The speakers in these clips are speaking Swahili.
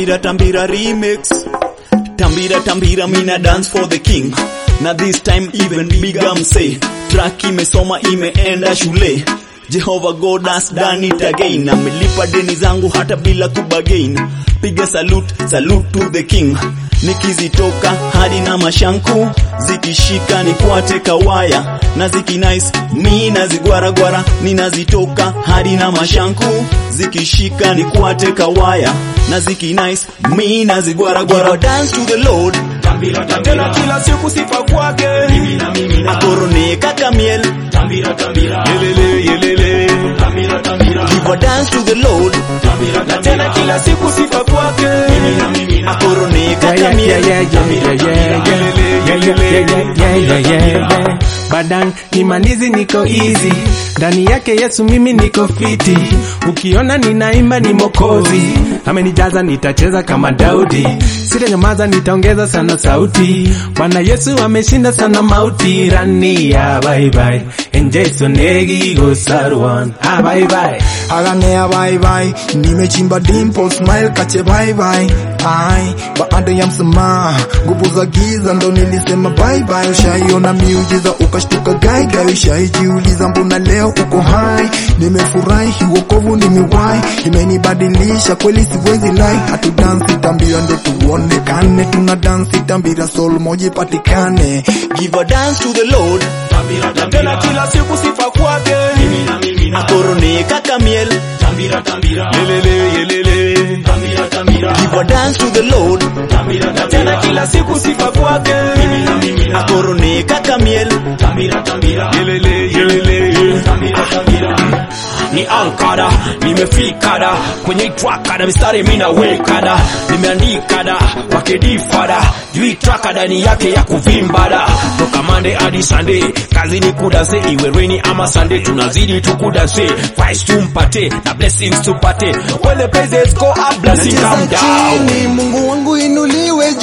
Tambira Tambira remix. Tambira Tambira mina dance for the king. Na this time even bigger msee. Track imesoma imeenda shule. Jehovah God has done it again. Amelipa deni zangu hata bila kubagain. Piga salute, salute to the king. Nikizitoka hadi na mashanku zikishika ni kwate kawaya na ziki nice mi nazigwaragwara ninazitoka hadi na mashanku zikishika ni kwate kawaya na ziki nice mi nazigwaragwara dance to the Lord Tambira tena tambira kila siku sifa kwake mimina mimina akorone kaka miel tambira tambira yelele yelele tambira tambira Give a dance to the Lord tambira tena tambira kila siku sifa kwake mimina mimina akorone Yeah, kaka yeah, miel yeah, yeah, yeah, yeah, yeah, yeah, yeah, yeah, yeah, yeah, yeah, yeah. Badan imanizi niko easy ndani yake Yesu mimi niko fiti, ukiona ninaimba ni Mokozi, amenijaza nitacheza kama Daudi, sitanyamaza nitaongeza sana sauti. Bwana Yesu ameshinda sana mauti, rania bye bye, enjeso negi go sarwan, ah bye bye. Aganea bye bye, nimechimba dimple smile kache bye bye. Ai, baada ya msamaha, nguvu za giza ndo nilisema bye bye. Ushaiona miujiza ukashtuka gai gai, ushaijiuliza mbona leo uko hai. Nimefurahi wokovu nimewahi, imenibadilisha kweli, siwezi lai. Hatu dansi tambira ndo tuonekane, tuna dansi tambira soul moja ipatikane. Give a dance to the Lord tambira tena tambira kila siku sifa kwake mimina mimina akorone kaka miel tambira tambira yelele yelele tambira tambira Give a dance to the Lord tambira tena tambira kila siku sifa kwake mimina mimina akorone kaka miel tambira tambira yelele yelele tambira tambira ni ankara nimefikada kwenye trakada mistari mina wekada nimeandikada wakedifada jui trakada ni yake ya kuvimbada toka mande hadi sande kazi ni kudase iwe reni ama sande tunazidi tukudase vice tumpate na blessings tupate when the praises go up blessings come Nacheza down chini, Mungu wangu inuliwe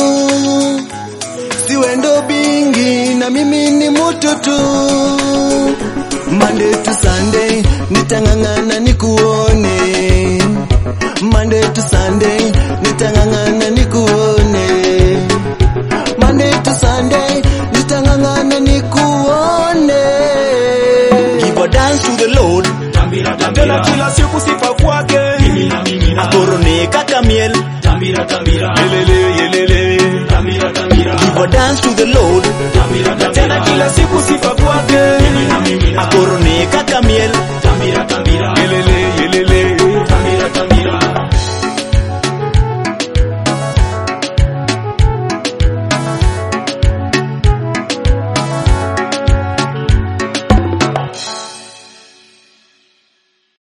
juu, siwe ndo bingi na mimi ni mutu tu. Monday to Sunday nitang'ang'ana nikuone, Monday to Sunday nitang'ang'ana nikuone, Monday to Sunday nitang'ang'ana nikuone. Give a dance to the Lord tambira tena tambira kila siku sifa kwake mimina mimina akorone kaka miel tambira tambira yelele yelele tambira tambira Give a dance to the Lord tambira tena tambira kila siku sifa kwake